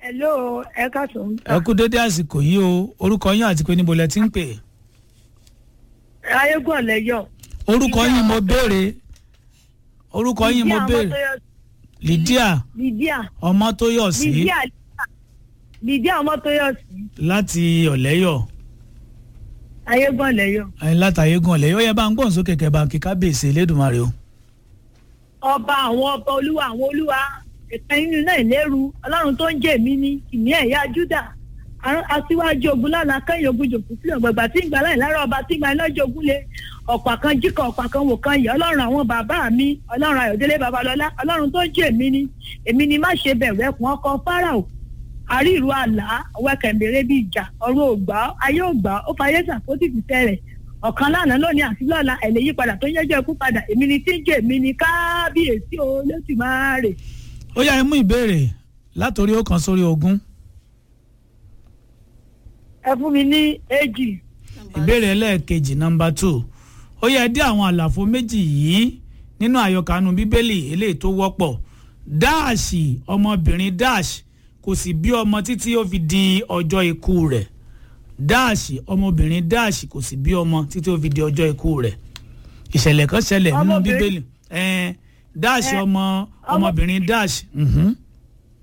hello ẹ káàsán. ẹ kú dédé àsìkò yìí o orúkọ yín àti pé níbo lẹ ti ń pè ayégún ọ̀lẹ́yọ̀. orúkọ yín mo béèrè orúkọ yín mo béèrè lydia lydia ọmọtóyọ̀sí lydia lydia ọmọtóyọ̀sí láti ọ̀lẹ́yọ̀ ayégún ọ̀lẹ́yọ̀. ẹ̀yin látàyégún ọ̀lẹ́yọ̀ ó yẹ bá ń gbọ́n sókè kẹ́ bá ń kí kábíyèsí elédùnmarè o. ọba àwọn ọba olúwa àwọn olúwa ìpín nínú náà ìlérú ọlọ́run tó ń jẹ́ èmi ní ìní ẹ̀yà júdà Ará- aṣíwájú ogun lánàá kẹ́yìn ogun jòkó sílẹ̀ gbàgbà tí ń gbà láì lára ọba tí ń gba iná jogún lé ọ̀pá kan jíkọ̀ ọ̀pá kan wò kan yẹ ọlọ́run àwọn bàbá mi ọlọ́run ayọ̀délé babalọ́lá ọlọ́run tó ń jẹ́ èmi ní èmi ní má ṣe bẹ̀rù ẹkùn ọkọ̀ fáráò àríìrú àlá ọwọ́ kẹ̀mbẹ̀rẹ̀ bíi ìjà ọ̀run ògbà ayé ògbà ó fayé sàkóso ìfìfẹ́ rẹ̀ ọ̀kan lánàá lónìí àti lọ́la ẹ̀lẹ́ yípadà tó ń yẹ́jọ́ ikú padà èmi ni tí ń jẹ́ èmi ni kábíyèsí o lóṣù máa rè. ó yá ẹ mú ìbéèrè látòrí ó kan sórí ogún ẹ fún mi ní èjì ìbéèrè ẹlẹ́ẹ̀kejì nọmba two ó yẹ dé àwọn àlàfo méjì yìí nínú àyọkànú bíbélì eléyìí tó wọ́pọ̀ dáàṣì ọmọbìnrin dáàṣì kò sì bí ọmọ títí ó fi di ọjọ́ ikú rẹ̀ dáàṣì ọmọbìnrin dáàṣì kò sì bí ọmọ títí ó fi di ọjọ́ ikú rẹ̀ ìṣẹ̀lẹ̀ kan ṣẹlẹ̀ nínú Ọmọbìnrin- bíbélì ẹ̀ẹ́n dáàṣì Ẹ, ọmọ ọmọ- ọmọbìnrin dáàṣì mhm.